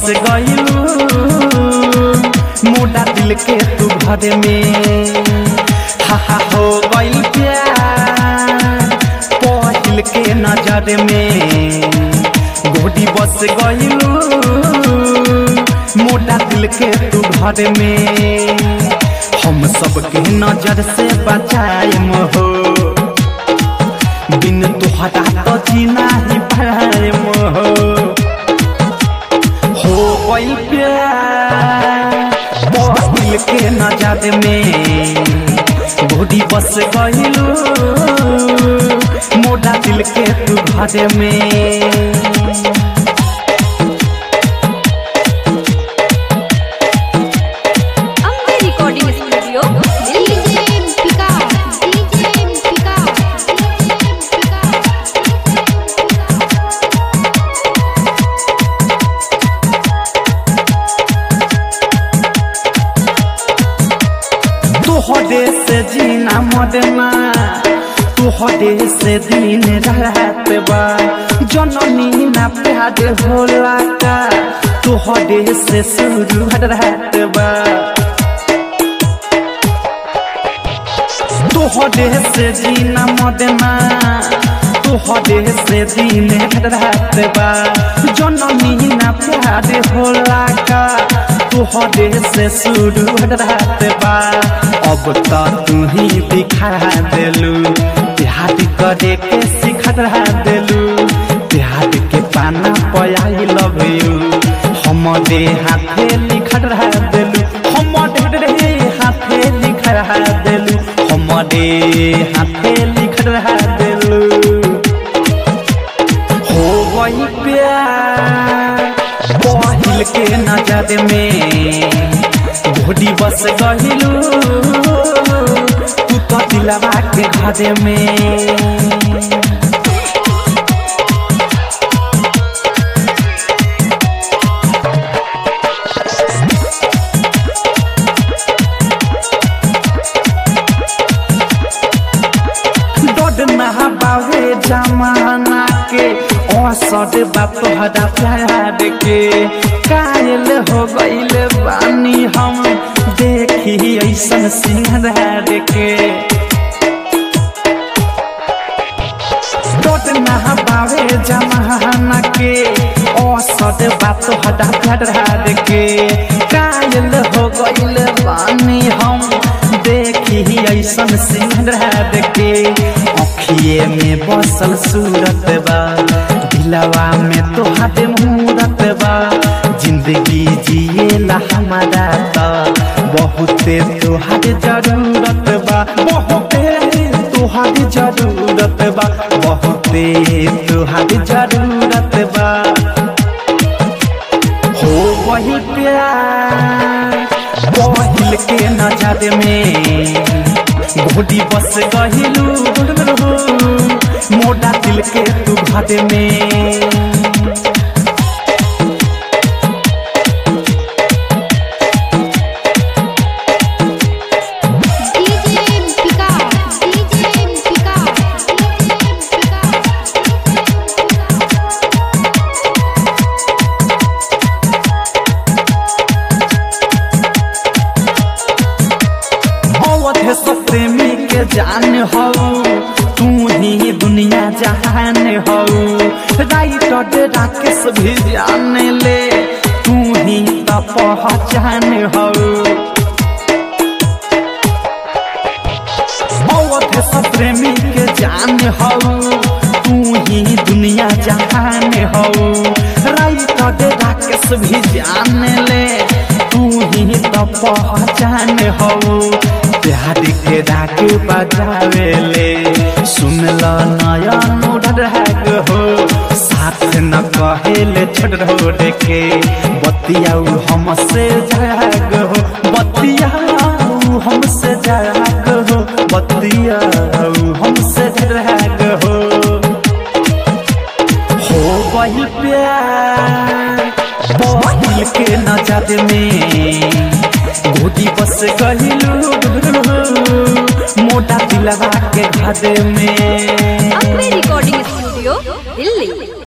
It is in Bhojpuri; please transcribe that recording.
बस गइलू मोटा दिल के तू घर में हा हा हो गइल प्यार पहिल के नजर में गोडी बस गइलू मोटा दिल के तू घर में हम सबके नजर से बचाए हो बिन तुहरा तो जीना ही पाए हो हो गइल प्यार दिल के नजर में गोडी बस गइलू मोटा दिल के तू घर में Ambe recording studio Delhi DJ Vikas DJ Vikas तोहरे से जीना मरना तोहरे से दिन रात बा जननी ना प्यार होला का तोहरे से शुरू रात बा तोहरे से जीना मरना तोहरे से दिन रात बा जननी ना प्यार होला का तोहरे से शुरू रात बा अब तो तू ही दिखा देलू प्यार करे के सिखा देलू प्यार के पाना पयाई लव यू हमरे हाथे लिखा देलू हमरे हाथे लिखा देलू हमरे हाथे लिखा देलू हो गई प्यार पहिल के नजर में घोड़ी बस गहिलू तू तो दिलवा के घर में डड नहाबावे जमाना के औसत बाप हदा प्यार के कायल हो गइल बानी हम देखी ऐसन सिंगार के डड नहाबावे जमाना के औसत बाप हदा प्यार के कायल हो गइल बानी हम देखी ऐसन सिंगार के अखिए में बसल सूरत बा दिलवा में तोहार मूरत बा जिंदगी जिएला हमारा त बहुते तोहार जरूरत बा बहुते तोहार जरूरत बा बहुते तोहार जरूरत बा हो वही प्यार पहिल के नजर में घोड़ी बस गहिलू मोटा दिल के तू घर में डीजे विकास डीजे विकास अवध सब प्रेमी के जान हो तू ही दुनिया जहान हो राइटर राकेश भी जान ले तू ही तो पहचान हो अवध सब प्रेमी के जान हो तू ही दुनिया जहान हो राइटर राकेश भी जान ले तू ही तो पहचान हो प्यार के डाक बजावेले सुन ल नयन रहग हो साथ न कहेले छोड़ रोड के बतियाऊ हमसे जाग हो बतियाऊ हमसे जाग हो बतियाऊ हमसे जाग हो हो गई प्यार पहिल के नजर में घोटी बस गहिलू मोटा दिलवा के घर में